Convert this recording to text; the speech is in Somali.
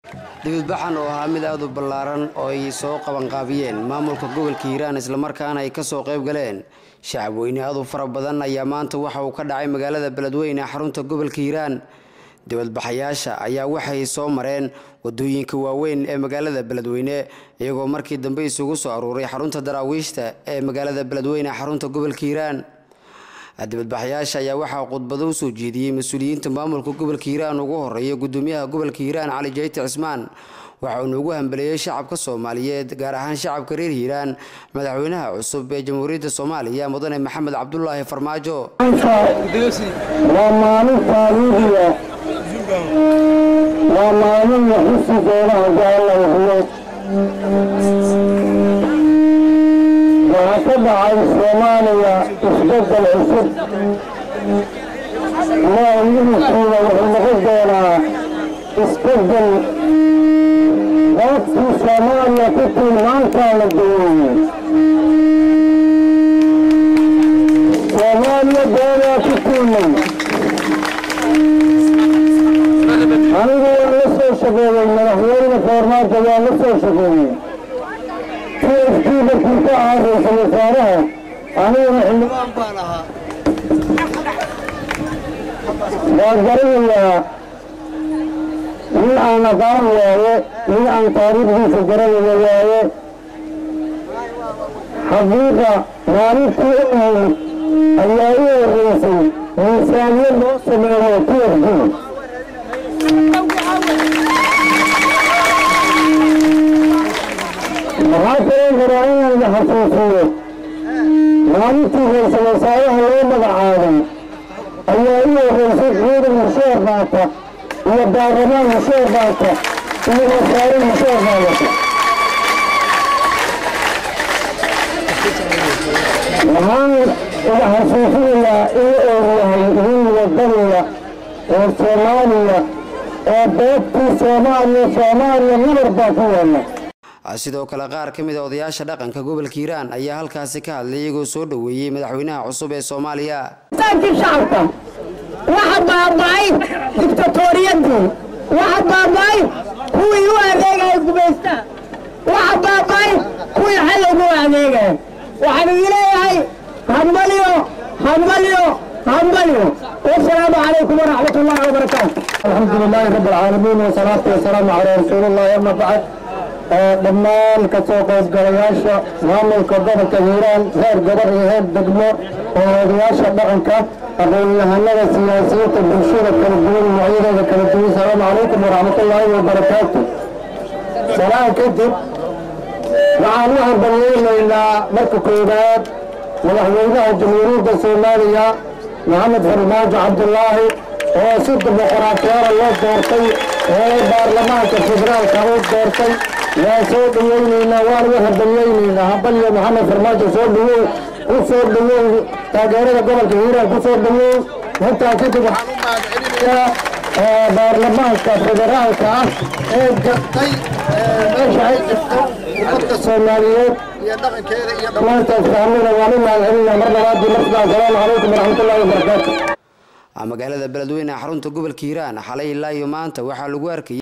dibadbaxan oo ahaa mid aad u ballaaran oo ay soo qabanqaabiyeen maamulka gobolka hiiraan islamarkaana ay kasoo qayb galeen shacab weyne aad u fara badan ayaa maanta waxa uu ka dhacay magaalada beledweyne ee xarunta gobolka hiiraan dibadbaxayaasha ayaa waxay soo mareen wadooyinka waaweyn ee magaalada beledweyne iyagoo markii dambe isugu soo aruuray xarunta daraawiishta ee magaalada beledweyne ee xarunta gobolka hiiraan dibadbaxayaasha ayaa waxaa khudbado usoo jeediyey mas-uuliyiinta maamulka gobolka hiiraan ugu horeeya gudoomiyaha gobolka hiiraan cali jayti cismaan waxa uuna ugu hambeleeyey shacabka soomaaliyeed gaar ahaan shacabka reer hiiraan madaxweynaha cusub ee jamhuuriyadda soomaaliya mudane maxamed cabdulaahi farmaajo waa maalin taariikhiya waa maalin la xusi doona haddii alla huyo waxaa ka dhacay soomaaliya isbeddel cusub maayihiisuuda wuxuu noqon doonaa isbeddel qaabkii soomaaliya ku tilmaantaa la geeyey soomaaliya doodaa ku tilmay anigu waan la soo shaqeeyey madaxweyne foormaajo waan la soo shaqeeyey t f t markii ka ahaa ra-iisul wasaaraha aniguna xildhibaan baan ahaa waa garanayaa nin aan aqaan waaye nin aan taariikhdiisa garanaya waaye xaqiiqa maalintii u ahayd ayaa u horreysay miisaaniye loo sameeyo t f d waxaa kaloo rabaa inaan la xasuusiyo maalintii ra-iisul wasaaraha loo magacaabay ayaa u horreysay ciidan musheer qaata iyo baarlamaan musheer qaata iyo wasaare musheer qaadata waxaan ila xasuusinayaa in uu yahay nin wadaniya oo soomaaliya oo beebtii soomaaliya soomaaliya nabar baa ku yaalla sidoo kale qaar ka mid a odayaasha dhaqanka gobolka hiiraan ayaa halkaasi ka hadlay iyagoo soo dhoweeyey madaxweynaha cusub ee soomaaliya saakii shacabka waxa baaba'ay dictatoriyadii waxa baaba'ay kuwii u adeegaya gumaysta waxa baaba'ay kuwii xalowga u adeegaya waxaan idin leeyahay hambalyo hambalyo hambalyo wasalaamu calaykum waraxmat ullahi wabarakaatu alxamdu lilaahi rabi alcaalamiin wasalaatu wasalaamu calaa rasuulillahi ama bacd dhammaan ka soo qaybgalayaasha maamulka gobolka hiiraan heer gobol iyo heer degmo oo odayaasha dhaqanka aqoon-yahanada siyaasiyiinta bulshada kala duwan noocyadeeda kala duwan asalaamu calaykum waraxmatullaahi wabarakaatu salaan kadib waxaan u hambalyeynaynaa marka koowaad madaxweynaha jamhuuriyadda soomaaliya maxamed farmaajo cabdulaahi oo si dimuqraatiyada loo doortay ee baarlamaanka federaalka u doortay waa soo dhaweyneynaa waan u hambalyeyneynaa hambalyo maxamed farmaajo soo dhawow ku soo dhawow taageerada gobolka hiiraan ku soo dhawow intaa kadib waxaan u mahadcelinayaa baarlamaanka federaalka ah ee gartay meesha ay jirto ummadka soomaaliyeed iyo dhaqankeeda iyo dhammaantaas fahmina waan u mahadcelinaa mar labaadii markaa asalaamu calaykum waraxmatullaahi wabarakaatu magaalada beledweyne xarunta gobolka hiiraan xalay ilaa iyo maanta waxaa lagu arkayay